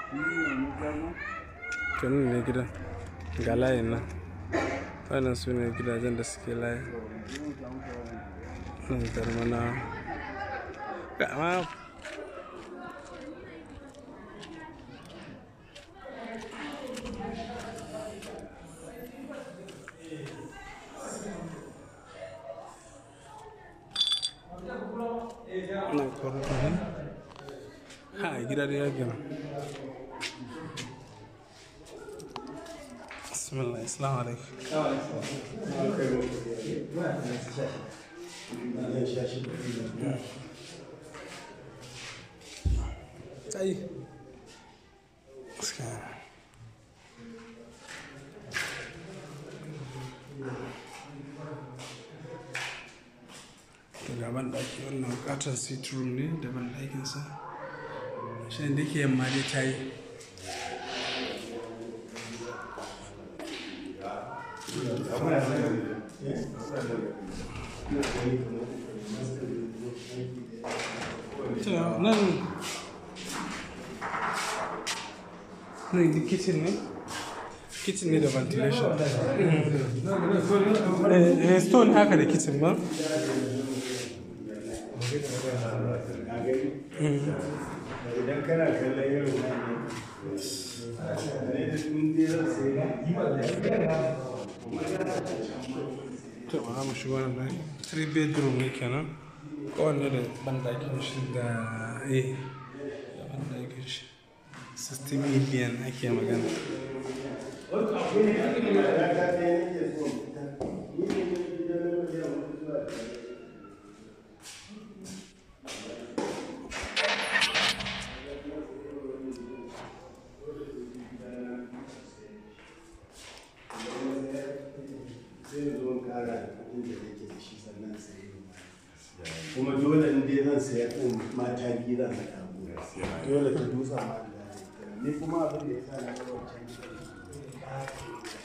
kanin ne gidan ga layin nan wannan su ne gidajen da suke layi nan zarmana ga ma nan kwararra ne ha gida da ya gina bismillah assalamu alaikum ai gaskiya to ga ban daki wannan bukatar sit room ne da ban dakinsa shi da ke yamma dai ta yi to nan nan di kitchen ne kitchen ne da ventilation eh eh, stone haka da kitchen ba idan kana kallon irin wannan ne da tun dai zan sai to ba mu shigo nan dai three bedroom ne kenan kowanne da bandakin shi da eh da bandakin shi 60 million ake magana sai zo in kara da kuɗin da nake da shi sannan sai kuma dole in dai zan sayar ɗin mata biyu zan haɗa dole ta dutsa ma da ni kuma abin da ya sa na ga wancan gidan